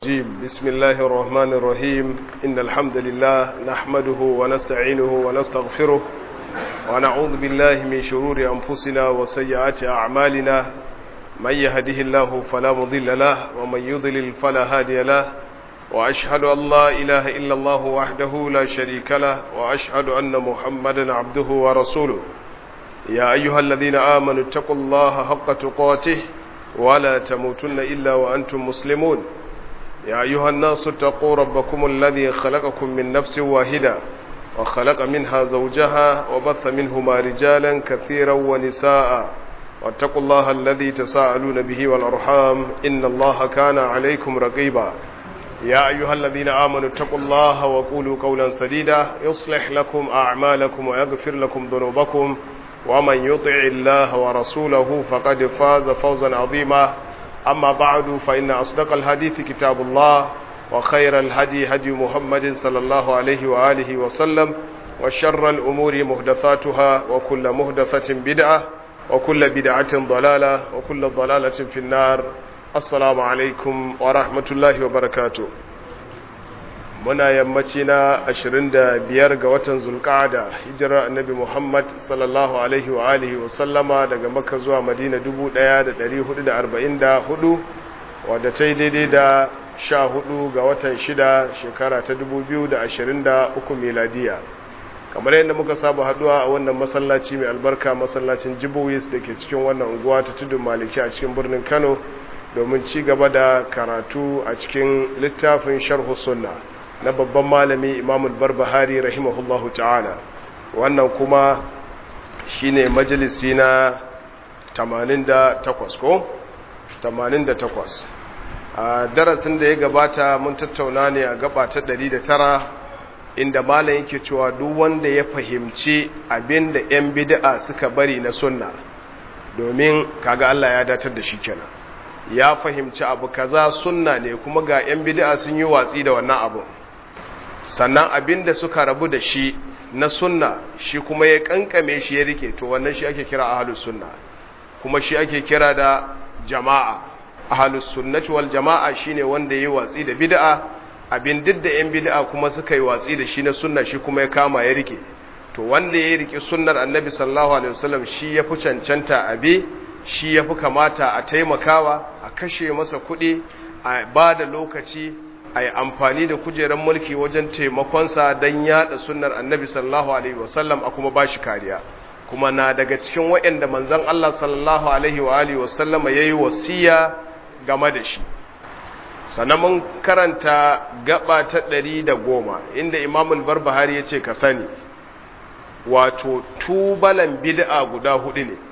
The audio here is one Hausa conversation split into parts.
الرجيم بسم الله الرحمن الرحيم إن الحمد لله نحمده ونستعينه ونستغفره ونعوذ بالله من شرور أنفسنا وسيئات أعمالنا من يهده الله فلا مضل له ومن يضلل فلا هادي له وأشهد أن لا إله إلا الله وحده لا شريك له وأشهد أن محمدا عبده ورسوله يا أيها الذين آمنوا اتقوا الله حق تقاته ولا تموتن إلا وأنتم مسلمون يا أيها الناس اتقوا ربكم الذي خلقكم من نفس واحدة وخلق منها زوجها وبث منهما رجالا كثيرا ونساء واتقوا الله الذي تساءلون به والأرحام إن الله كان عليكم رقيبا يا أيها الذين آمنوا اتقوا الله وقولوا قولا سديدا يصلح لكم أعمالكم ويغفر لكم ذنوبكم ومن يطع الله ورسوله فقد فاز فوزا عظيما أما بعد فإن أصدق الحديث كتاب الله وخير الهدي هدي محمد صلى الله عليه وآله وسلم وشر الأمور مهدثاتها وكل مهدثة بدعة وكل بدعة ضلالة وكل ضلالة في النار السلام عليكم ورحمة الله وبركاته muna yammaci na 25 ga watan zulqa'ada hijirar annabi Muhammad sallallahu alaihi wa alihi wa sallama daga Makka zuwa Madina 1444 wadda ta yi daidai da 14 ga watan 6 shekara ta 2023 miladiya kamar yadda muka saba haduwa a wannan masallaci mai albarka masallacin Jibuwis da ke cikin wannan unguwa ta tudun Maliki a cikin birnin Kano domin ci gaba da karatu a cikin littafin sharhu sunna na babban malami imamul barbahari rahimahullahu ta'ala wannan kuma shine majalisi na 88 ko 88 a darasin da ya gabata mun tattauna ne a gaba ta 109 inda malam yake cewa duk wanda ya fahimci abin da 'yan bid'a suka bari na sunna domin kaga Allah ya datar da shi kenan ya fahimci abu kaza sunna ne kuma ga 'yan bid'a sun yi watsi da wannan abu sannan abin da suka rabu da shi na sunna shi kuma ya kankame shi ya rike to wannan shi ake kira ahlus sunna kuma shi ake kira da jama'a ahlus sunnati wal jama'a shine wanda yayi watsi da bid'a abin duk da yan bid'a kuma suka yi watsi da shi na sunna shi kuma ya kama ya rike to wanda ya rike sunnar annabi sallallahu alaihi wasallam shi yafi cancanta abi shi yafi kamata a taimakawa a kashe masa kuɗi a ba da lokaci a yi amfani da kujerar mulki wajen taimakonsa don yada sunnar annabi sallallahu alaihi wasallam a kuma ba shi kariya kuma na daga cikin waɗanda manzan Allah sallallahu alaihi wa alihi wasallama ya yi wasiya game da shi sannan mun karanta gaba ta ɗari da goma inda imamul barbahari ya ce ka sani wato tubalan bid'a guda hudu ne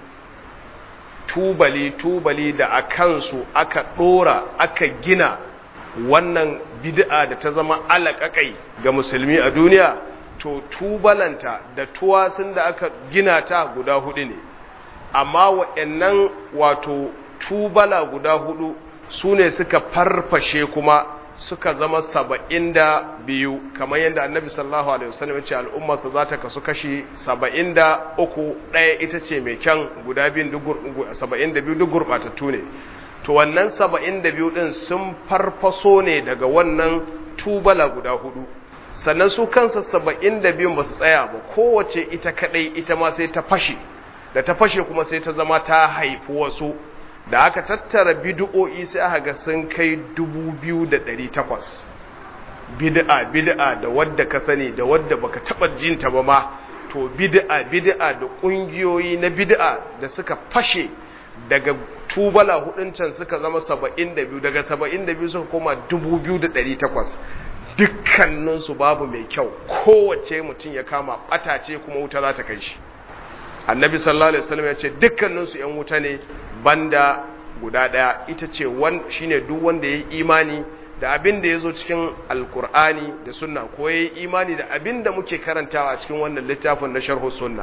tubali tubali da a kansu aka ɗora aka gina wannan bid'a da ta zama alaƙaƙai ga musulmi a duniya to tubalanta da tuwasun da aka gina ta guda hudu ne amma waɗannan wato tubala guda hudu su ne suka farfashe kuma suka zama saba'in da biyu kamar yadda annabi sallallahu alaihi wasallam ya ce al'ummarsa za ta kasu kashi saba'in da uku ɗaya ita ce mai kyan guda biyun saba'in da biyu duk gurɓatattu ne to wannan saba'in da biyu ɗin sun farfaso ne daga wannan tubala guda hudu sannan su kansa saba'in da biyun ba su tsaya ba kowace ita kaɗai ita ma sai ta fashe da ta fashe kuma sai ta zama ta haifi wasu da aka tattara bid'o'i sai aka ga sun kai dubu biyu da ɗari takwas bid'a bid'a da wadda ka sani da wadda baka taɓa jinta ba ma to bid'a bid'a da ƙungiyoyi na bid'a da suka fashe daga tubala hudun can suka zama saba'in da biyu daga saba'in da biyu suka koma dubu biyu da ɗari takwas dukkaninsu babu mai kyau kowace mutum ya kama ɓatace kuma wuta za ta kai shi annabi sallallahu alaihi wasallam ya ce dukkaninsu yan wuta ne banda guda ɗaya ita ce shine duk wanda ya yi imani da abin da ya zo cikin alkur'ani da sunna ko ya yi imani da abin da muke karantawa a cikin wannan littafin na sharhu sunna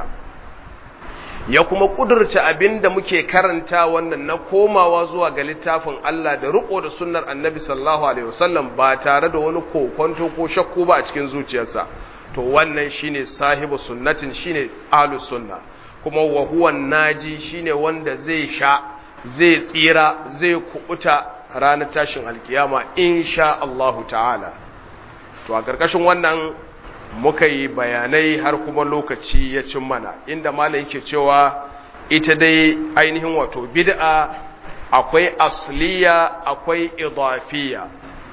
ya kuma kudurta abin da muke karanta wannan na komawa zuwa ga littafin Allah da riko da sunnar annabi sallallahu alaihi wasallam ba tare da wani kokonto ko shakku ba a cikin zuciyarsa to wannan shine sahibu sunnatin shine ahlus sunna kuma wa huwa naji shine wanda zai sha zai tsira zai kubuta ranar tashin alkiyama insha Allahu ta'ala to a ƙarƙashin wannan muka yi bayanai har kuma lokaci ya cin mana inda malam yake cewa ita dai ainihin wato bid'a akwai asliya akwai idafiya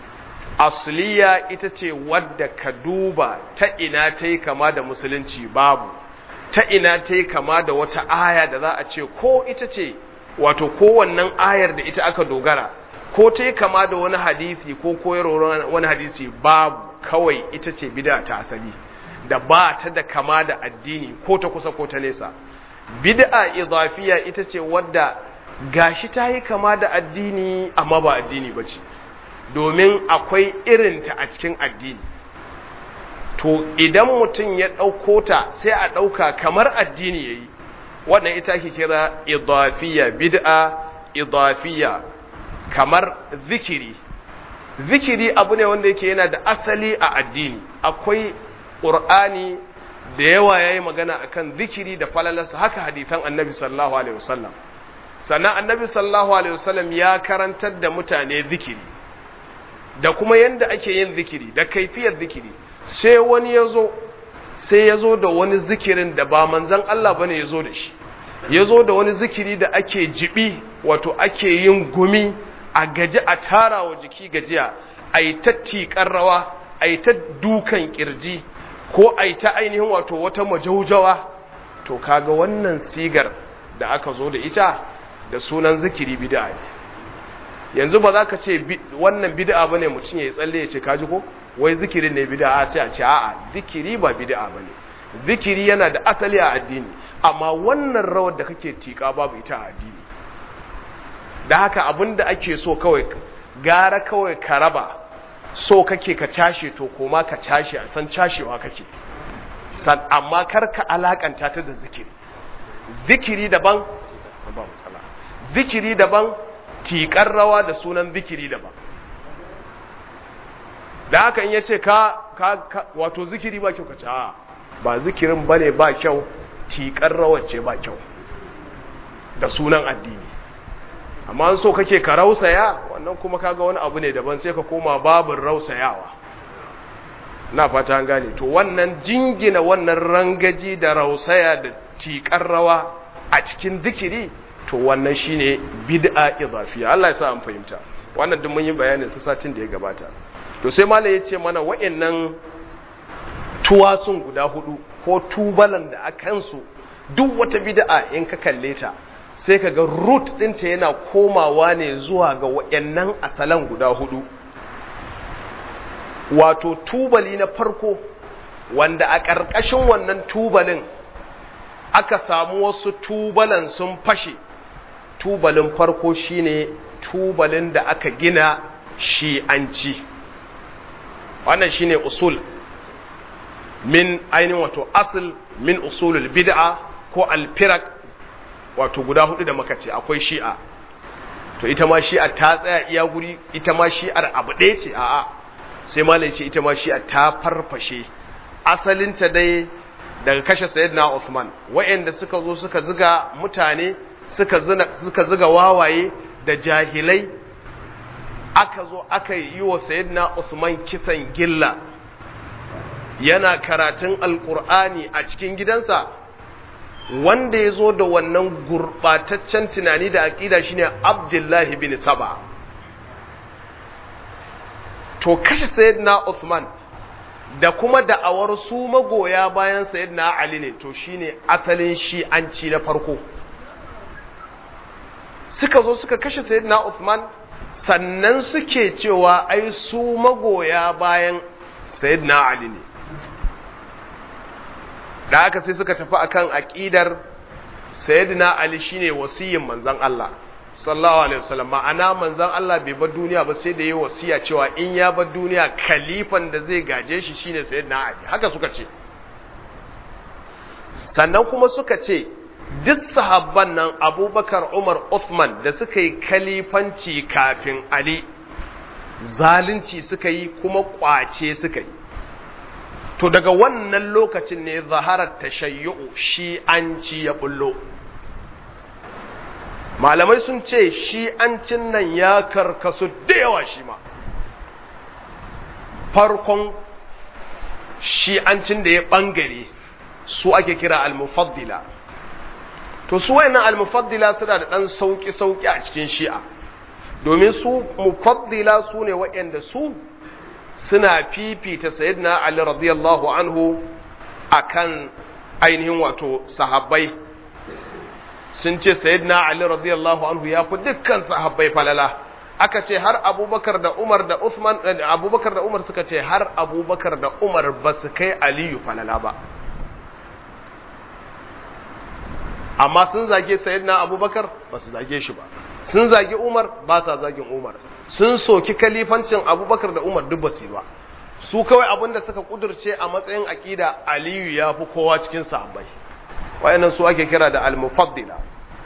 asliya ita ce wadda ka duba ta ina ta yi kama da musulunci babu ta ina ta yi kama da wata aya da za a ce ko ita ce wato kowannan ayar da ita aka dogara ko ta yi kama da wani hadisi ko koyarwar wani hadisi babu kawai ita ce bid'a ta asali da ba ta da kama da addini ko ta kusa ko ta nesa bid'a idafiya ita ce wadda gashi ta yi kama da addini amma ba addini ba ce domin akwai irinta a cikin addini to idan mutum ya ɗauko ta sai a ɗauka kamar addini ya yi wannan ita ake kira idafiya bid'a idafiya kamar zikiri zikiri abu ne wanda yake yana da asali a addini akwai ƙur'ani da yawa ya yi magana akan zikiri da falalarsa haka hadithan annabi sallallahu alaihi wasallam sannan annabi sallallahu alaihi wasallam ya karantar da mutane zikiri da kuma yanda ake yin zikiri da kaifiyar zikiri sai wani ya zo sai ya zo da wani zikirin da ba manzan Allah bane ya zo da shi ya zo da wani zikiri da ake jibi wato ake yin gumi a gaji a tara wa jiki gajiya a yi ta tiƙar rawa a yi ta dukan ƙirji ko a yi ta ainihin wato wata majaujawa to kaga wannan sigar da aka zo da ita da sunan zikiri bid'a ne yanzu ba za ka ce wannan bid'a bane mutum ya tsalle ya ce kaji ko wai zikirin ne bid'a sai a ce a'a zikiri ba bid'a bane zikiri yana da asali a addini amma wannan rawar da kake tika babu ita a addini da haka abinda ake so kawai gara kawai ka raba so kake ka cashe to koma ka cashe a san cashewa kake san amma kar ka alakanta ta da zikiri zikiri daban ba matsala zikiri daban tiƙar rawa da sunan zikiri daban da haka in yace ka ka wato zikiri ba kyau ka ce a ba zikirin bane ba kyau tiƙar rawar ce ba kyau da sunan addini amma an so kake ka rausaya wannan kuma kaga wani abu ne daban sai ka koma babin rausayawa na fata an gane to wannan jingina wannan rangaji da rausaya da tiƙar rawa a cikin zikiri to wannan shine bid'a idafiya Allah ya sa an fahimta wannan duk mun yi bayanin su satin da ya gabata to sai malai ya ce mana wa'annan tuwasun guda hudu ko tubalan da akan su duk wata bid'a in ka kalle ta sai ka ga root ɗinta yana komawa ne zuwa ga wa'annan asalan guda hudu wato tubali na farko wanda a ƙarƙashin wannan tubalin aka samu wasu tubalan sun fashe tubalin farko shine tubalin da aka gina shi'anci wannan shine usul min ainihin wato asl min usulul bid'a ko alfirak wato guda hudu da muka ce akwai shi'a to ita ma shi'a ta tsaya iya guri ita ma shi'ar abu ɗaya ce a'a sai malai ce ita ma shi'a ta farfashe asalinta dai daga kashe sayyidina Uthman wa'anda suka zo suka ziga mutane suka zina suka ziga wawaye da jahilai aka zo aka yi wa sayyidina Uthman kisan gilla yana karatun alkur'ani a cikin gidansa wanda ya zo da wannan gurɓataccen tunani da aƙida shine abdullahi bin saba to kashe sayyidina Uthman da kuma da'awar su magoya bayan sayyidina Ali ne to shine asalin shi'anci na farko suka zo suka kashe sayyidina Uthman sannan suke cewa ai su magoya bayan sayyidina Ali ne da haka sai suka tafi akan aqidar sayyidina Ali shine wasiyin manzon Allah sallallahu alaihi wasallam ma'ana manzon Allah bai bar duniya ba sai da yayi wasiya cewa in ya bar duniya kalifan da zai gaje shi shine sayyidina Ali haka suka ce sannan kuma suka ce duk sahabban nan Abubakar Umar Uthman da suka yi kalifanci kafin Ali zalunci suka yi kuma kwace suka yi to daga wannan lokacin ne zaharar tashayyu shi an ci ya bullo malamai sun ce shi an cin nan ya karkasu da yawa shi ma farkon shi an cin da ya bangare su ake kira al-mufaddila to su wayannan al-mufaddila suna da dan sauki sauki a cikin shi'a domin su mufaddila su ne wayanda su suna fifita sayyidina ali radiyallahu anhu akan ainihin wato sahabbai sun ce sayyidina ali radiyallahu anhu ya fi dukkan sahabbai falala aka ce har abubakar da umar da uthman abubakar da umar suka ce har abubakar da umar ba su kai aliyu falala ba amma sun zage sayyidina abubakar ba su zage shi ba sun zage umar ba sa zagin umar sun soki kalifancin abubakar da umar duk basu ba su kawai abin da suka kudurce a matsayin aƙida aliyu ya fi kowa cikin sahabbai wayannan su ake kira da al-mufaddila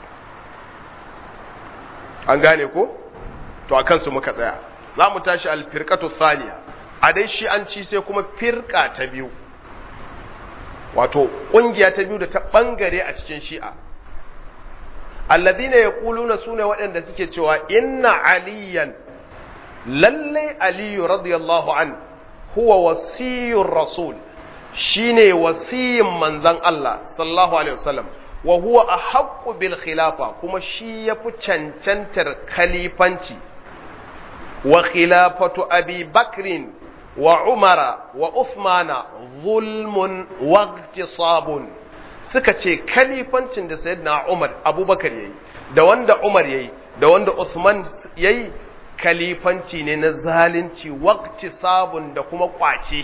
an gane ko to a kansu muka tsaya za mu tashi al-firqatu thaniya a dai shi an ci sai kuma firqa ta biyu wato kungiya ta biyu da ta bangare a cikin shi'a alladhina yaquluna sune waɗanda suke cewa inna aliyan lalle aliyu radiyallahu an huwa wasiyur rasul shine wasiyin manzon Allah sallallahu alaihi wasallam wa huwa ahaqqu bil khilafa kuma shi yafi cancantar khalifanci wa khilafatu abi bakrin wa umara wa uthmana zulmun wa ihtisabun suka ce kalifancin da sayyidina umar abubakar yayi da wanda umar yayi da wanda uthman yayi kalifanci ne na zalunci wakti sabun da kuma kwace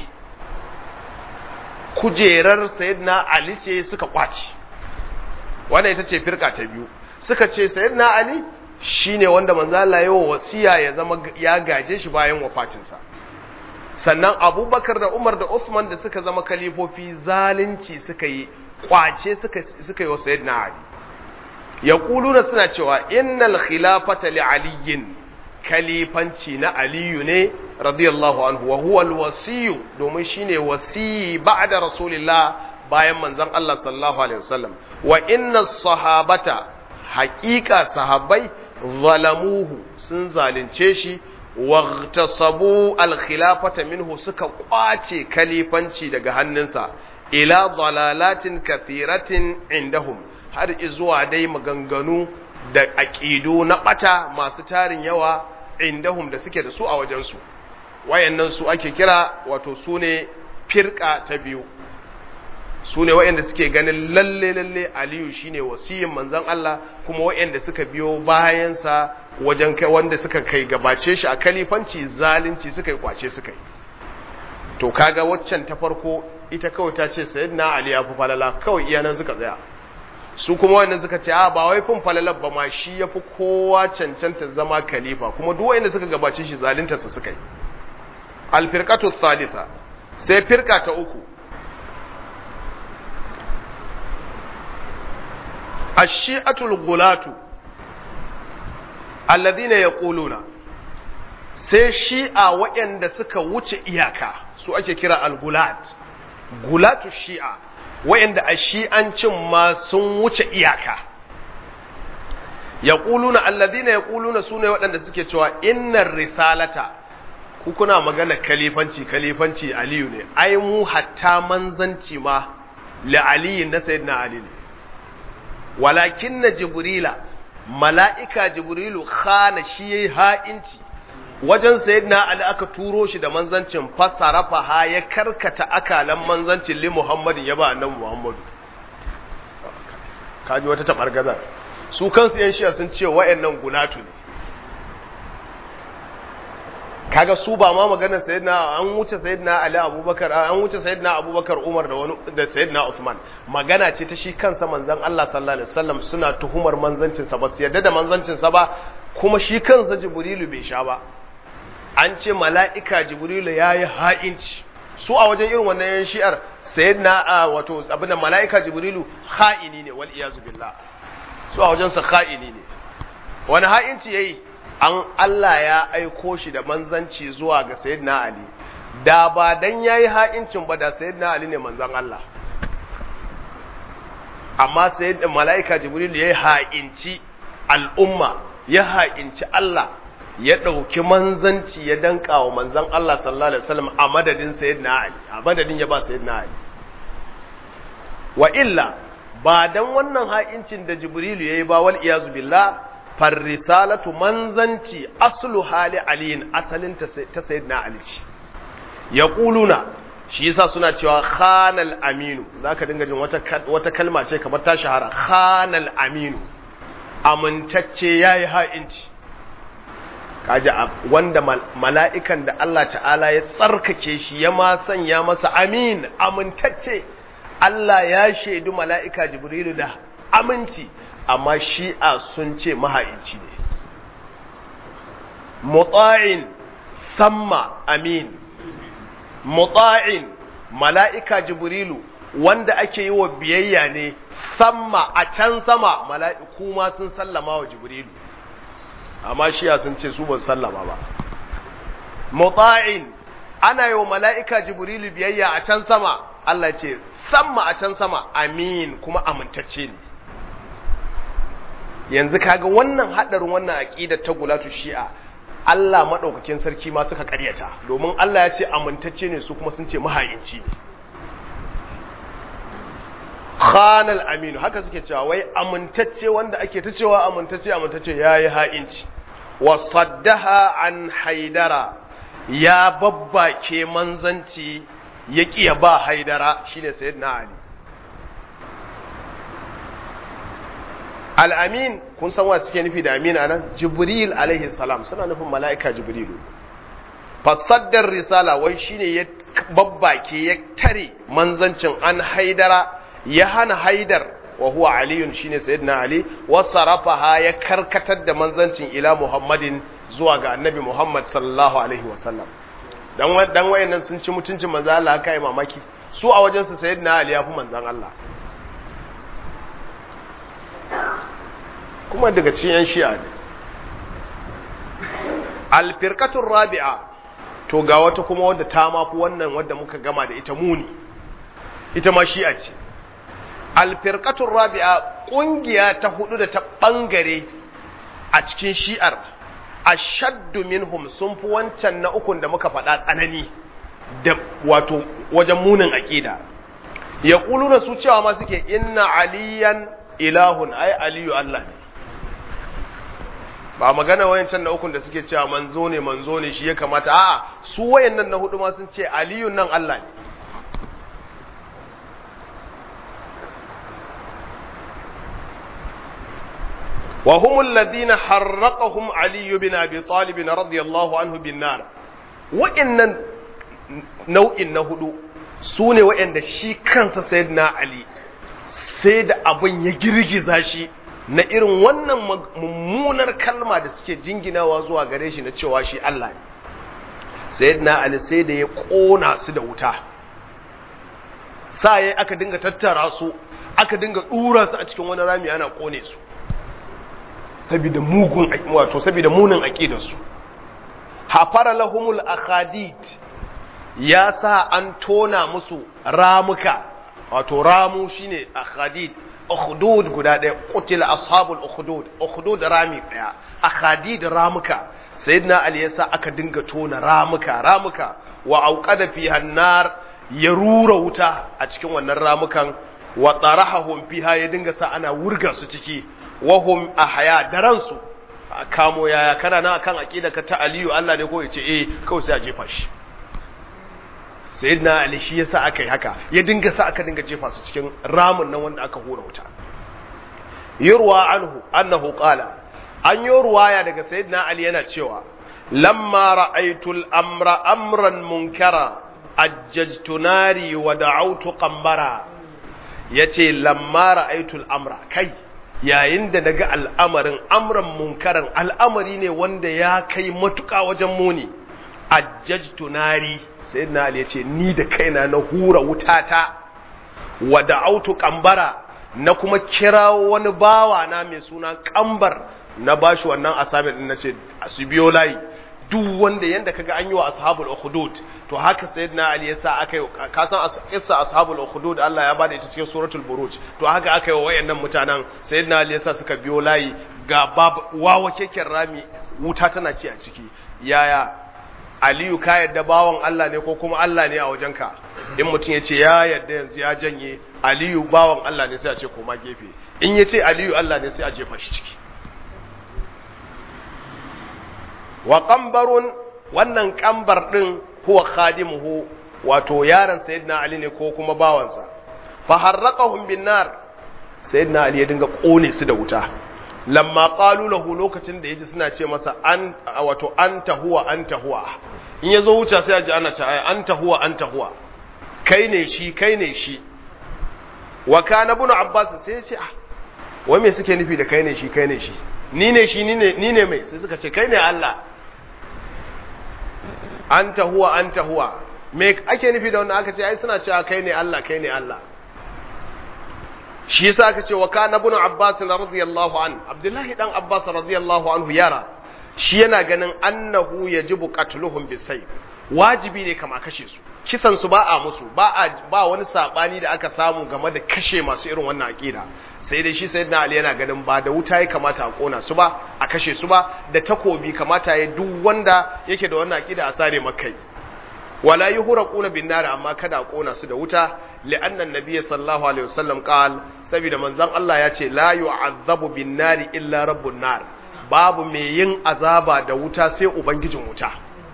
kujerar sayyidina ali ce suka kwace wannan ita ce firka ta biyu suka ce sayyidina ali shine wanda manzo Allah ya wasiya ya zama ya gaje shi bayan wafatinsa sannan abubakar da umar da usman da suka zama kalifofi zalunci suka yi kwace suka suka yi wa sayyidina ali yaquluna suna cewa innal khilafata li aliyin kalifanci na aliyu ne radiyallahu anhu wa huwa alwasiyu domin shine wasiyi ba'da rasulillah bayan manzon Allah sallallahu alaihi wasallam wa inna sahabata haqiqa sahabbai zalamuhu sun zalunce shi واغتصبوا الخلافة منه suka kwace kalifanci daga hannunsa ila dalalatin kathiratin indahum har izuwa dai maganganu da aqidu na bata masu tarin yawa indahum da suke da su a wajensu wayannan su ake kira wato sune firqa ta biyu su ne waɗanda suke ganin lalle lalle aliyu shine wasiyin manzon Allah kuma waɗanda suka biyo bayansa wajen kai wanda suka kai gabace shi a kalifanci zalunci suka yi kwace suka yi to kaga waccan ta farko ita kawai ta ce sayyidina ali ya fi falala kawai iyanan suka tsaya su kuma wannan suka ce a ba wai fin falalar ba ma shi ya fi kowa cancanta zama khalifa kuma duk waɗanda suka gabace shi zalunta su suka yi alfirqatu thalitha sai firka ta uku الشيعة الغلاة الذين يقولون sai shi'a waɗanda suka wuce iyaka su ake kira al-gulat gulatu shi'a waɗanda a shi'ancin ma sun wuce iyaka yaquluna alladhina yaquluna sune waɗanda suke cewa innar risalata ku kuna magana kalifanci kalifanci aliyu ne ai mu hatta manzanci ma li aliyin na sayyidina ali ne walakin na jibrila mala'ika jibrilu khana shi ya yi ha'inci wajen sayyidina ali aka turo shi da manzancin fassarafa ha ya karkata akalan manzancin li muhammadin ya ba annabi muhammadu kaji wata tabar gazar su kansu yan shiya sun ce wa'annan gulatu ne kaga su ba ma maganar sayyidina an wuce sayyidina ali abubakar an wuce sayyidina abubakar umar da wani da sayyidina usman magana ce ta shi kansa manzon Allah sallallahu alaihi wasallam suna tuhumar manzancin sa ba su yarda da manzancin sa ba kuma shi kansa jibrilu bai sha ba an ce mala'ika jibrilu yayi ha'inci su a wajen irin wannan yan shi'ar sayyidina wato abin da mala'ika jibrilu ha'ini ne wal iyazu billah su a wajen sa ha'ini ne wani ha'inci yayi an Allah ya aiko shi da manzanci zuwa ga Sayyidina Ali da ba dan yayi ha'incin ba da Sayyidina Ali ne manzan Allah amma Sayyidina mala'ika Jibril yayi ha'inci al'umma ya ha'inci Allah ya ɗauki manzanci ya danka wa manzan Allah sallallahu alaihi wasallam a madadin sayyidina Ali a madadin ya ba sayyidina Ali wa illa ba dan wannan ha'incin da Jibrilu yayi ba wal iyazu billah far risalatu manzanci aslu hali aliyin asalin ta sayyidina Ali ce yaquluna shi yasa suna cewa khanal aminu zaka dinga jin wata wata kalma ce kamar ta shahara khanal aminu amintacce yayi ha'inci kaji wanda mala'ikan da Allah ta'ala ya tsarkake shi ya ma sanya masa amin amintacce Allah ya shaidu mala'ika jibrilu da aminci amma shi'a sun ce maha'inci ne mutsa'in samma amin mutsa'in mala'ika jibrilu wanda ake yi wa biyayya ne samma a can sama mala'iku ma sun sallama wa jibrilu amma shiya sun ce su ba sallama ba mutsa'in ana yi wa mala'ika jibrilu biyayya a can sama Allah ce samma a can sama amin kuma amintacce ne yanzu kaga wannan haɗarin wannan aƙidar ta gulatu shi'a Allah maɗaukakin sarki ma suka ƙaryata domin Allah ya ce amintacce ne su kuma sun ce mahayinci ne khanal aminu haka suke cewa wai amintacce wanda ake ta cewa amintacce amintacce yayi ha'inci wa saddaha an haidara ya babbake manzanci ya kiya ba haidara shine sayyidina ali al-amin kun san wa suke nufi da amin anan jibril alaihi salam suna nufin mala'ika jibrilu fasaddar risala wai shine ya babbake ya tare manzancin an haidara ya hana haidar wa huwa aliyun shine sayyidina ali wa sarafaha ya karkatar da manzancin ila muhammadin zuwa ga annabi muhammad sallallahu alaihi wa sallam dan dan wayannan sun ci mutuncin manzo Allah kai mamaki su a wajen su sayyidina ali ya fi manzon Allah kuma daga cikin yan shi'a ne al firqatur rabi'a to ga wata kuma wadda ta mafi wannan wadda muka gama da ita muni ita ma shi'a ce alfirkatun rabi'a ƙungiya ta hudu da ta ɓangare a cikin shi'ar ashaddu minhum sun fi wancan na ukun da muka faɗa tsanani da wato wajen munin aƙida ya na su cewa ma suke inna aliyan ilahun ai aliyu Allah ne ba magana wayancan na ukun da suke cewa manzo ne manzo ne shi ya kamata a'a su wayannan na hudu ma sun ce aliyun nan Allah ne وهم الذين حرقهم علي بن ابي طالب رضي الله عنه بالنار وان nau'in na hudu su ne waɗanda shi kansa sayyidina ali sai da abin ya girgiza shi na irin wannan mummunar kalma da suke jinginawa zuwa gare shi na cewa shi Allah ne sayyidina ali sai da ya ƙona su da wuta sa aka dinga tattara su aka dinga ɗura su a cikin wani rami ana ƙone su saboda mugun wato saboda munin aqidarsu hafara lahumul akhadid ya sa an tona musu ramuka wato ramu shine akhadid ukhdud guda daya qutila ashabul ukhdud ukhdud rami daya akhadid ramuka sayyidina ali yasa aka dinga tona ramuka ramuka wa auqada fiha nar ya rura wuta a cikin wannan ramukan wa tarahahum fiha ya dinga sa ana wurga su ciki wahum ahya da ransu a kamo yaya kana na akan aqida ka ta aliyu Allah ne ko yace eh kawai sai a jefa shi sayyidina ali shi yasa aka yi haka ya dinga sa aka dinga jefa su cikin ramin nan wanda aka hura wuta yurwa anhu annahu qala an yi ruwaya daga sayyidina ali yana cewa lamma ra'aytu al-amra amran munkara ajjajtu nari wa da'awtu qambara yace lamma ra'aytu al-amra kai yayin da naga al'amarin amran munkaran al'amari ne wanda ya kai matuƙa wajen muni ajjajtu nari sayyidina ali yace ni da kaina na hura wutata wa da'autu qambara na kuma kirawo wani bawa na mai suna kambar na bashi wannan assignment din nace su biyo layi duk wanda yanda kaga an yi wa ashabul ukhdud to haka sayyidina ali yasa aka yi ka san kissa ashabul ukhdud Allah ya bada ita cikin suratul buruj to haka aka yi wa wayannan mutanen sayyidina ali yasa suka biyo layi ga babu wawa keken rami wuta tana ci a ciki yaya aliyu ka yadda bawan Allah ne ko kuma Allah ne a wajenka in mutum ya ce ya yadda yanzu ya janye aliyu bawan Allah ne sai a ce koma gefe in ya ce aliyu Allah ne sai a jefa shi ciki wa kambarun wannan kambar din huwa khadimuhu wato yaron sayyidina ali ne ko kuma bawansa fa harraqahum bin nar sayyidina ali ya dinga kone su da wuta lamma qalu lahu lokacin da yaji suna ce masa an wato anta huwa anta huwa in yazo wuta sai aji ana ce anta huwa anta huwa kai ne shi kai ne shi wa kana ibn abbas sai ya ce ah wai me suke nufi da kai ne shi kai ne shi ni ne shi ni ne ni ne mai sai suka ce kai ne Allah anta huwa anta huwa me ake nufi da wannan aka ce ai suna cewa kai ne Allah kai ne Allah shi yasa aka ce wa kana ibn abbas radiyallahu an abdullahi dan abbas radiyallahu anhu yara shi yana ganin annahu yajibu qatluhum bisayf wajibi ne kama kashe su kisan su ba a musu ba a ba wani sabani da aka samu game da kashe masu irin wannan aqida sai dai shi sayyidina ali yana ganin ba da wuta ya kamata a kona su ba a kashe su ba da takobi kamata ya duk wanda yake da wannan aqida a sare makai wala yuhraquna bin nar amma kada a kona su da wuta li'anna an-nabiy sallallahu alaihi wasallam qal saboda manzon Allah ya ce la yu'azzabu bin nar illa rabbun nar babu mai yin azaba da wuta sai ubangijin wuta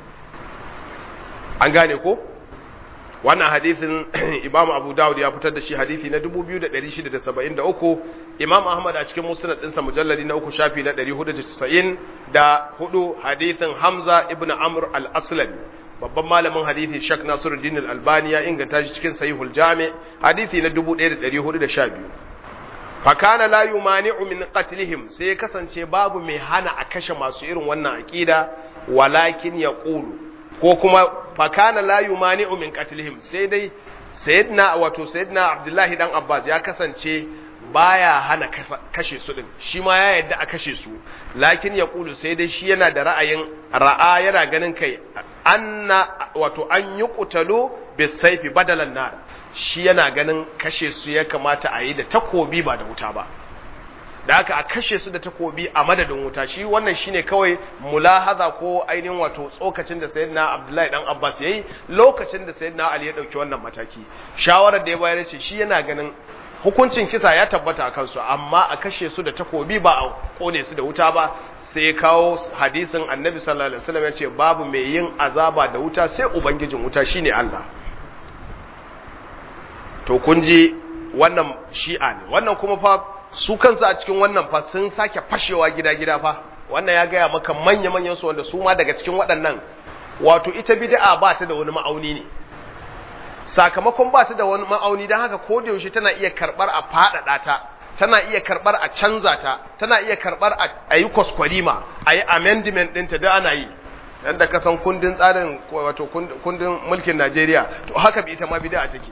an gane ko wannan hadithin Imam Abu Dawud ya fitar da shi hadithi na 2673 Imam Ahmad a cikin musnad ɗinsa mujalladi na uku shafi na 490 da hudu hadithin Hamza ibn Amr al-Aslami babban malamin hadithi Shak Nasiruddin al-Albani ya inganta shi cikin Sahihul Jami hadithi na 1412 fa kana la yumani'u min qatlihim sai kasance babu mai hana a kashe masu irin wannan aqida walakin yaqulu ko kuma fakana la yumani'u min qatlihim sai dai sayyidina wato sayyidina Abdullahi dan Abbas ya kasance baya hana kashe su din shi ma ya yadda a kashe su lakin ya kulu sai dai shi yana da ra'ayin ra'a yana ganin kai anna wato an yi kutalo bisaifi badalan nar shi yana ganin kashe su ya kamata a yi da takobi ba da wuta ba da haka a kashe su da takobi a madadin wuta shi wannan shine kawai mulahaza ko ainihin wato tsokacin da sayyidina Abdullahi dan Abbas yayi lokacin da sayyidina Ali ya dauki wannan mataki shawarar da ya bayar ce shi yana ganin hukuncin kisa ya tabbata a kansu amma a kashe su da takobi ba a kone su da wuta ba sai ya kawo hadisin Annabi sallallahu alaihi wasallam ya ce babu mai yin azaba da wuta sai ubangijin wuta shine Allah to kun ji wannan shi'a ne wannan kuma fa su kansu a cikin wannan fa sun sake fashewa gida-gida fa wannan ya gaya maka manya-manyan su wanda su ma daga cikin waɗannan wato ita bid'a ba ta da wani ma'auni ne sakamakon ba ta da wani ma'auni don haka ko da yaushe tana iya karɓar a faɗaɗa ta tana iya karɓar a canza ta tana iya karɓar a yi kwaskwarima a yi amendment ɗinta da ana yi yadda ka san kundin tsarin wato kundin mulkin Najeriya to haka bi ita ma bid'a take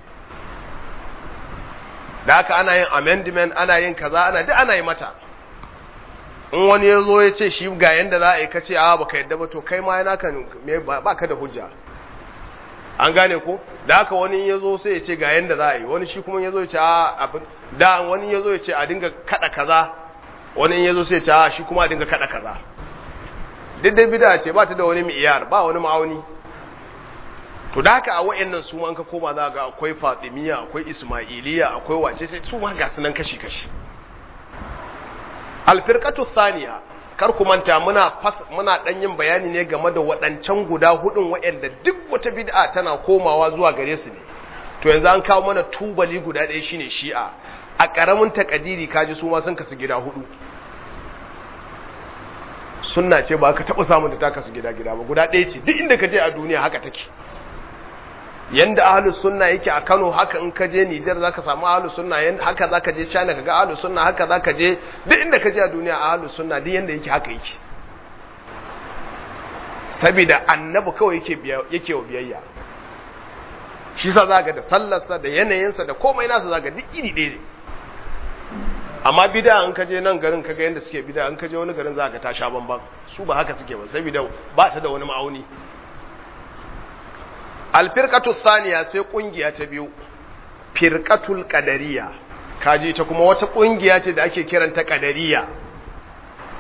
da haka ana yin amendment ana yin kaza ana duk ana yi mata in wani ya zo ya ce shi ga yanda za a yi kace a baka yadda ba to kai ma yana kan ba ka da hujja an gane ko da haka wani ya zo sai ya ce ga yanda za a yi wani shi kuma ya zo ya ce a abin da wani ya zo ya ce a dinga kada kaza wani ya zo sai ya ce a shi kuma a dinga kada kaza duk dai bida ce ba ta da wani mi'iyar ba wani ma'auni to da haka a wayannan su ma an ka koma za ga akwai Fatimiyya akwai Ismailiyya akwai wace sai su ma ga sunan kashi kashi Al-firqatu thaniya kar ku manta muna muna dan yin bayani ne game da waɗancan guda hudun wayanda duk wata bid'a tana komawa zuwa gare su ne to yanzu an kawo mana tubali guda ɗaya shine Shi'a a ƙaramin takadiri kaji su ma sun kasu gida hudu sunna ce ba ka taɓa samun da ta kasu gida gida ba guda ɗaya ce duk inda ka je a duniya haka take yanda ahlus sunna yake a Kano haka in ka je Niger zaka samu ahlus sunna yanda haka zaka je China kaga ahlus sunna haka zaka je duk inda ka je a duniya ahlus sunna duk yanda yake haka yake saboda annabi kawai yake yake wa biyayya shi sa zaka da sallarsa da yanayinsa da komai nasa zaka duk iri ɗaya ne amma bid'a in ka je nan garin kaga yanda suke bid'a in ka je wani garin zaka ta sha bamban su ba haka suke ba saboda ba ta da wani ma'auni alfirkatu saniya sai kungiya ta biyu firkatul qadariya kaji ta kuma wata kungiya ce da ake kiranta qadariya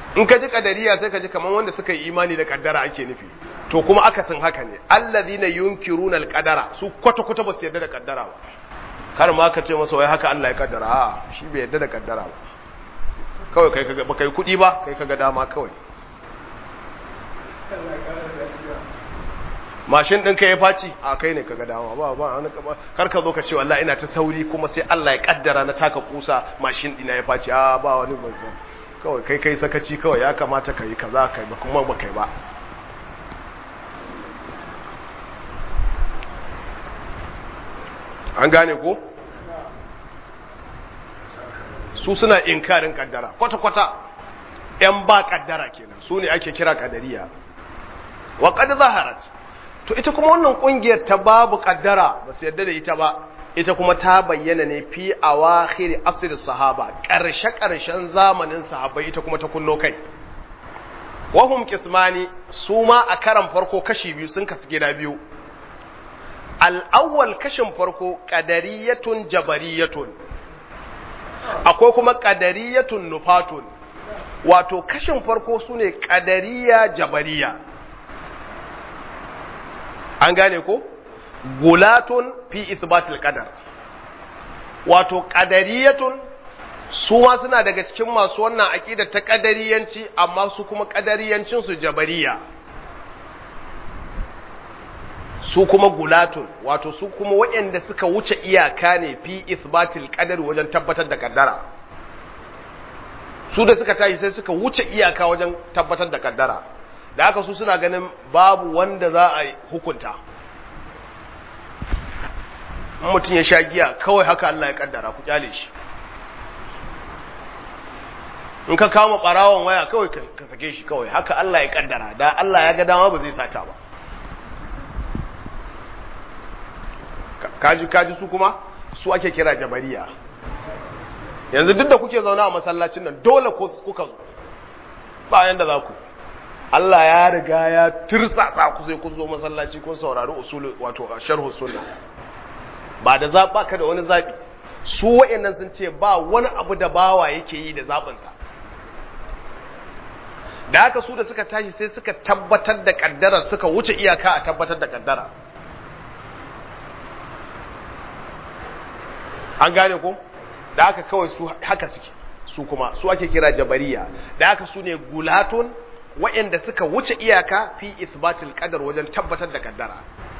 in ka ji kadariya sai ka ji kamar wanda suka yi imani da kaddara ake nufi to kuma akasin haka ne allazina yunkiruna alqadara su kwata kwata ba su yarda da kaddara ba kar ma ka ce masa wai haka Allah ya kaddara a shi bai yarda da kaddara ba kawai kai kaga baka yi kudi ba kai kaga dama kawai mashin ɗinka ya faci a kai ne kaga dama ba ba wani kar ka zo ka ce wallahi ina ta sauri kuma sai Allah ya kaddara na taka kusa mashin ɗina ya faci a ba wani ba kawai kai kai sakaci kawai ya kamata ka yi kaza kai ba kuma ba kai ba an gane ko su suna inkarin kaddara kwata-kwata ‘yan ba kaddara kenan su ne ake kira kadariya wa kad zaharat to ita kuma wannan kungiyar ta babu kaddara ba su yadda da ita ba ita kuma ta bayyana ne fi awakhir asr sahaba karshe karshen zamanin sahabbai ita kuma ta kunno kai wahum qismani su ma a karan farko kashi biyu sun kasu gida biyu al-awwal kashin farko qadariyatun jabariyatun akwai kuma qadariyatun nufatun wato kashin farko sune qadariya jabariya an gane ko gulatun fi isbatil qadar wato qadariyatun su ma suna daga cikin masu wannan aqida ta qadariyanci amma su kuma qadariyancin su jabariya su kuma gulatun wato su kuma waɗanda suka wuce iyaka ne fi isbatil qadar wajen tabbatar da kaddara su da suka tashi sai suka wuce iyaka wajen tabbatar da kaddara da haka su suna ganin babu wanda za a hukunta mutum ya sha giya kawai haka Allah ya kaddara ku kyale shi in ka kama barawon waya kawai ka sake shi kawai haka Allah ya kaddara da Allah ya ga dama ba zai sata ba kaji kaji su kuma su ake kira jabariya yanzu duk da kuke zauna a masallacin nan dole kuka zo bayan da za ku Allah ya riga ya tirsasa ku sai kun zo masallaci kun saurari usul wato sharhu sunna ba da zaba ka da wani zabi su wayannan sun ce ba wani abu da bawa yake yi da zabin sa da haka su da suka tashi sai suka tabbatar da kaddara suka wuce iyaka a tabbatar da kaddara an gane ko da haka kawai su haka suke su kuma su ake kira jabariya da haka su ne gulatun waɗanda suka wuce iyaka fi isbatil qadar wajen tabbatar da kaddara